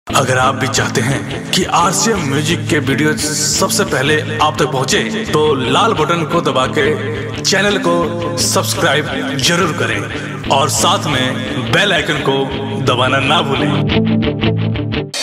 अगर आप भी चाहते हैं कि आरसीएम म्यूजिक के वीडियो सबसे पहले आप तक पहुंचे, तो लाल बटन को दबा के चैनल को सब्सक्राइब जरूर करें और साथ में बेल आइकन को दबाना ना भूलें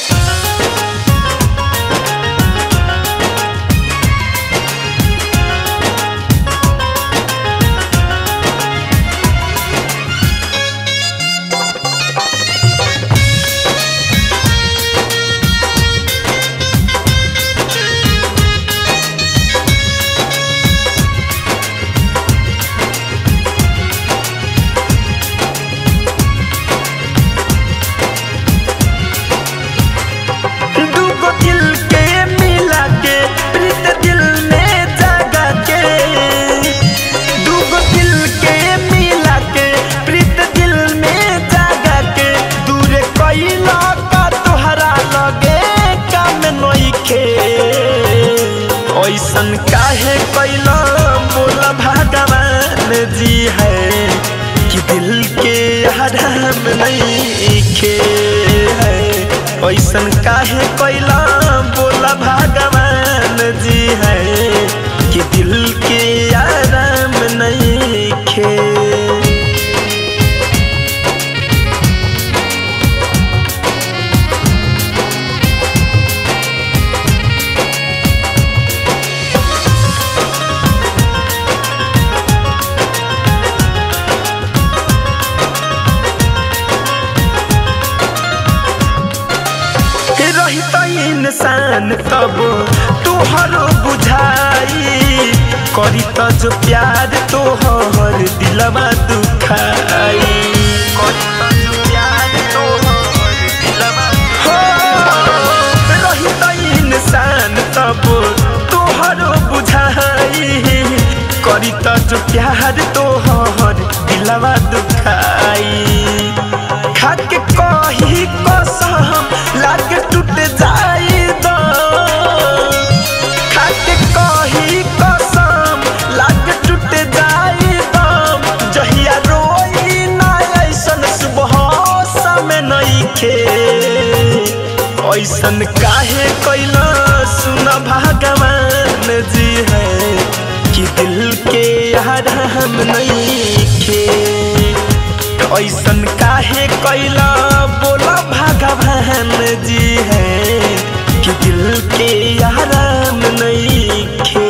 दूगो दिल के मिला के प्रीत दिल में जगा के दूगो दिल के मिला के प्रीत दिल में जगा के दूरे कैला का तोहरा लगे काम नइखे ऐसन काहे कैला बोला भगवान जी है कि दिल के हराम नहीं खे है ऐसन काहे कैला बोला भगवान जी है कि दिल के आराम नहीं खे रही तो इंसान तब तुहरो बुझाई करी तो जो प्यार तोहर दिलवा दुखाई करी तो जो प्यार तोहर दिलवा हो रही तो इंसान तब तुहरो बुझाई करी तो जो प्यार तोहर दिलवा दुखाई खाके कही कसम लागे टूट जाई दो खाके कही कसम लागे टूट जाई दो जहिया रोई ना ऐसन सुबह समय नइखे ऐसन काहे कैला सुन भगवान जी है कि दिल के आराम नइखे ऐसन काहे कैला बोला भगवान जी है कि दिल के आराम नहीं खे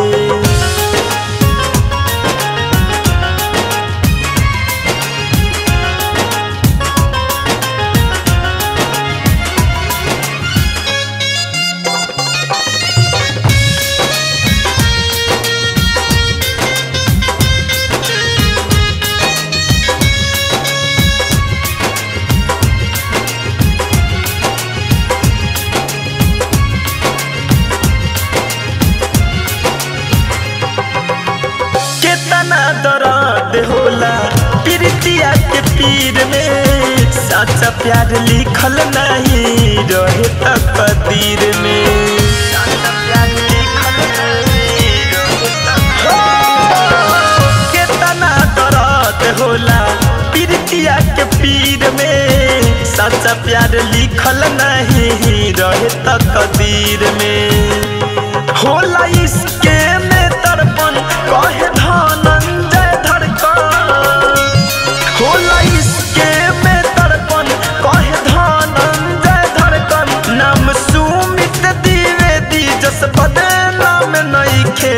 केतना दर्द होला प्रीतिया के पीर में सच्चा प्यार लिखल नहीं रहे तकदीर में सच्चा प्यार लिखल नहीं रहे तकदीर में। केतना दर्द होला प्रीतिया के पीर में सच्चा प्यार लिखल नहीं रहे तकदीर में होला इसके में तड़पन कहे धनंजय धड़कन होला इसके में तड़पन कहे धनंजय धड़कन नाम सुमित द्विवेदी जस बदनाम नइखे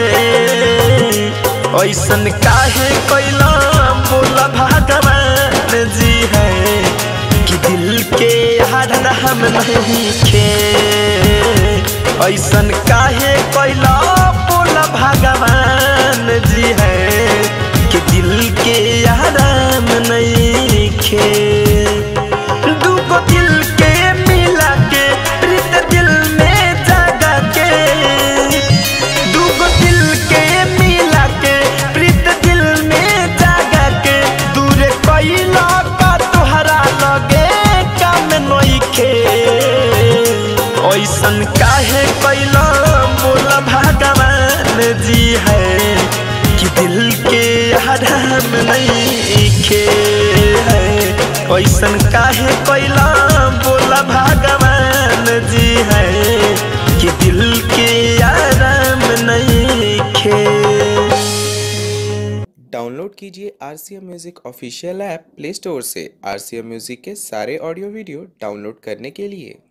ऐसन काहे कैला बोला भगवान जी है कि दिल के हरन हम नहीं खे ऐसन काहे कैला बोला भगवान जी है कि दिल के आराम नहीं खे दूगो दिल के मिला के प्रीत दिल में जगा के दूगो दिल के मिला के प्रीत दिल में जगा के दूर कैला का तोहरा लगे काम नइखे ऐसन काहे कैला बोला भगवान जी है कि दिल के आराम नहीं खे है ऐसन काहे कैला बोला भगवान डाउनलोड कीजिए R C M music official app play store से आर सी एम म्यूज़िक के सारे ऑडियो वीडियो डाउनलोड करने के लिए